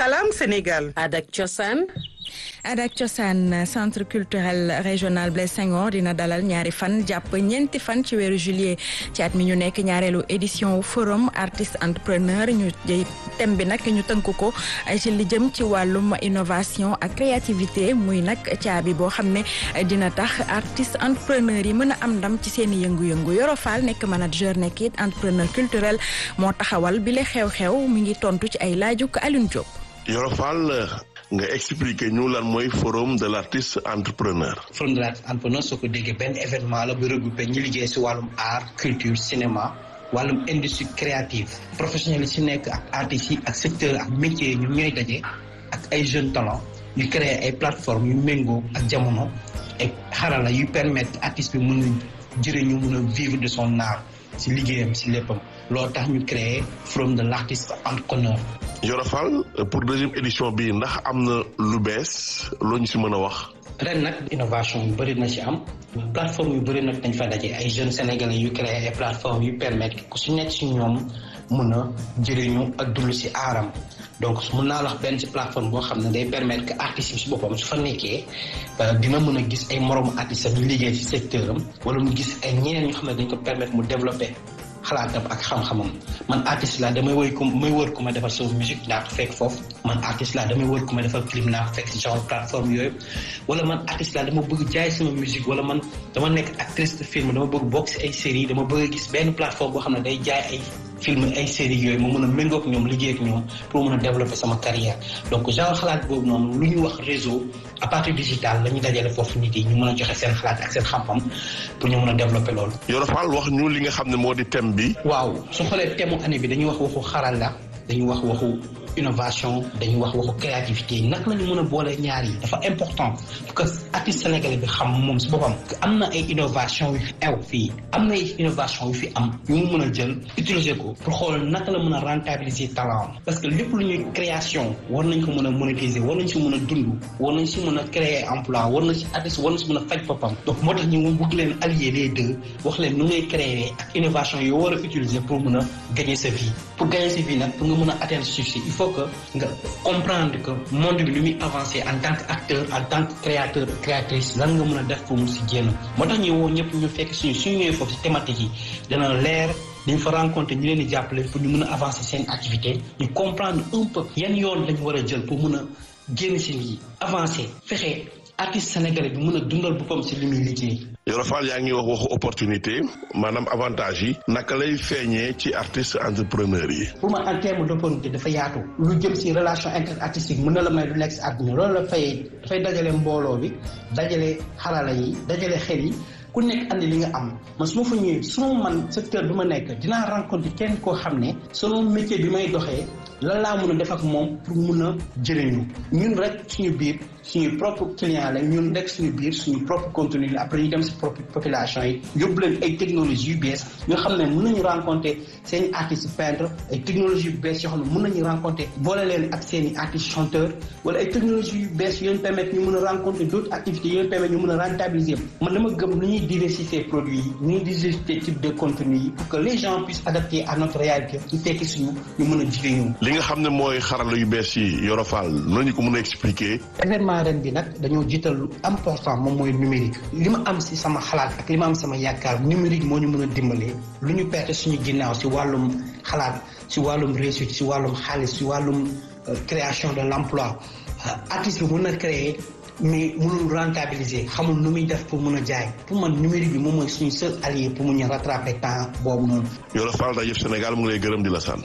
Salam Sénégal. Adak Cosaan. Adak Cosaan centre culturel régional Blaise Senghor dina dalal ñaari fan jàpp ñeenti fan ci weeru juillet ci at mi ñu nekk ñaareelu édition forum artiste entrepreneur ñu thème bi nag ñu tënk ko ci li jëm ci wàllum innovation ak créativité muy nag caabi boo xam ne dina tax artiste entrepreneur yi mën a am ndam ci seen i yëngu-yëngu Yoro Fall nekk manager nekk it entrepreneur culturel moo taxawal bi le xew-xew mi ngi tontu ci ay laaju Alioune Diop. Yoro Fall nga expliquer ñu lan mooy forum de l' artiste entrepreneur. forum de l' artiste entrepreneur soo ko déggee benn événement la bu regroupé ñi liggéey si wàllum art culture cinéma wàllum industrie créative professionnels yi si nekk ak artistes yi ak secteur ak métiers yi ñoom ñooy daje ak ay jeunes talents yu créer ay plateformes yu méngoo ak jamono ay xarala yu permettre artiste bi mën a jëriñu mën a vivre de son art si liggéeyam si léppam loolu tax ñu créer forum de l' artiste entrepreneur. Yoro Fall pour deuxième édition bi ndax am na lu bees loo ñu si mën a wax. ren nag innovation yu bëri na ci am plateforme yu bëri nag dañ fa daje ay jeunes sénégalais yu créé ay plateformes yu permettre ku si nekk si ñoom mun a jëriñu ak dund si aaram donc mun naa wax benn ci plateforme boo xam ne day permettre que artistes yi si boppam su fa nekkee dina mën a gis ay moromu artistes am ñu liggéey ci secteur am wala mu gis ay ñeneen ñoo xam ne dañ ko permettre mu développer. xalaatam ak xam-xamam man artiste la damay woy ko may wër ku ma defal sama musique naa ko fekk foofu man artiste la damay wër ku ma defal clip naa ko fekk si genre plateforme yooyu wala man artiste la dama bëgg jaay sama musique wala man dama nekk actrice de film dama bëgg bokk si ay série dama bëgg gis benn plateforme boo xam ne day jaay ay film ay série yooyu ma mën a méngoog ñoom liggéey ak ñoom pour mën a développer sama carrière donc genre xalaat boobu noonu lu ñu wax réseau à partir digital la ñu dajale foofu nit yi ñu mën a joxe seen xalaat ak seen xam-xam pour ñu mën a développer loolu. Yoro Fall wax ñu li nga xam ne moo di thème bi. waaw su xoolee thème année bi dañuy wax waxu xarala dañuy wax waxu innovation dañuy wax waxu créativité naka la ñu mën a boole ñaar yi dafa important parce que artiste sénégalais bi xam moom si boppam am na ay innovation yu ew fii am na ay innovation yu fi am yu mu mën a jël utiliser ko pour xool naka la mën a rentabiliser talent parce que lépp lu ñuy création war nañ ko mën a monétiser war nañ si mën a dund war nañ si mën a créer emploi war nañ si artiste war nañ si mën a faj boppam donc moo tax ñu bëgg leen allier les deux wax leen nu ngay créer ak innovation yoo war a utiliser pour mën a gagner sa vie pour gagner sa vie nag pour nga mën a atteindre succès il faut que nga comprendre que monde bi lu muy avancer en tant que acteur en tant que créateur créatrice lan nga mën a def pour mu si génn moo tax ñu woo ñëpp ñu fekk suñu suñu ñëwee foofu si thématique yi dana leer dañ fa rencontré ñu leen di jàppale pour ñu mën a avancer seen activité ñu comprendre un peu yan yoon lañu war a jël pour mën a génn si lii avancer fexe artiste sénégalais bi mën a dundal boppam si li muy liggéey. Yoro Fall yaa ngi wax waxu opportunité maanaam avantage yi naka lay feeñee ci artiste entrepreneur yi. pour man en terme d' opportunité dafa yaatu. lu jëm si relation interartistique mën na la may lu nekk si àdduna loolu la fay dafay dajale mbooloo bi dajale xarala yi dajale xel yi. ku nekk andi li nga am man su ma fa ñëwee suma man secteur bi ma nekk dinaa rencontré kenn koo xam ne selon métier bi may doxee lan laa mën a def ak moom pour mun a jëriñu ñun rek suñu biir suñu propre client la ñun rek suñu biir suñu propre contenu la après ñu dem si propre population yi yóbbu leen ay technologies yu bees yoo xam ne mën nañu rencontré seen i artistes peintre ay technologies yu bees yoo xam ne mën nañu rencontré boole leen ak seen i artistes chanteurs wala ay technologies yu bees yoo leen permettre ñu mën a rencontré d' autres activités yoo leen permettre ñu mën a rentabiliser man dama gëm lu ñuy diversifier produits yi ñu ngi diversifier type de contenu yi pour que les gens puissent adapter à notre réalité ñu tekki suñu ñu mën a jigéen li nga xam ne mooy xarala yu bees yi Yoro Fall noonu ko mën a expliquer. événement ren bi nag dañoo jiital lu important moom mooy numérique li ma am si sama xalaat ak li ma am sama yaakaar numérique moo ñu mën a dimbalee lu ñu perte suñu ginnaaw si wàllum xalaat si wàllum réussite si wàllum xaalis si wàllum création de l' emploi artiste bi mën na créer mais mënul rentabiliser xamul nu muy def pour mën a jaay pour man numérique bi moom mooy suñu seul allié pour mu ñu rattraper temps boobu noonu. Yoro Fall rajo Sénégal mu ngi lay gërëm di la sant.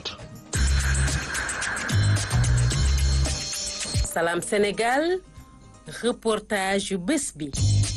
Salam Sénégal reportage yu bés bi.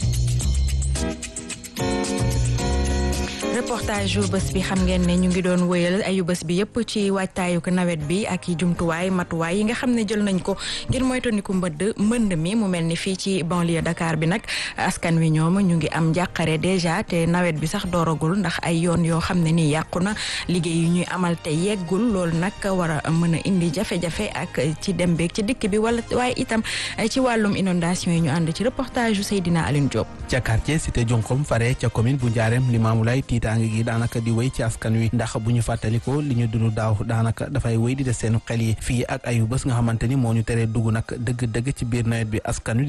reportage yu bés bi xam ngeen ne ñu ngi doon wëyal ayu bés bi yëpp ci waajtaayu ko nawet bi ak i jumtuwaay matuwaay yi nga xam ne jël nañ ko ngir moytandiku mbëdd mbënd mi mu mel ni fii ci banlieue Dakar bi nag askan wi ñoom ñu ngi am njàqare déjà te nawet bi sax dooragul ndax ay yoon yoo xam ne nii yàqu na liggéey yu ñuy amal te yeggul loolu nag war a mën a indi jafe-jafe ak ci dem beeg ci dikk bi wala waaye itam ci wàllum inondation yi ñu ànd ci reportage yu Seydina Aline Diop. ca quartier cité Jonkom fare ca commune bu Ndiarème Limamoulaye Tiita tàng gi daanaka di wéy ci askan wi ndax bu ñu fàttalikoo li ñu dund daaw daanaka dafay wéy di des seen xel yi fii ak ayu bés nga xamante ni moo ñu teree dugg nag dëgg-dëgg ci biir nawet bi askan wi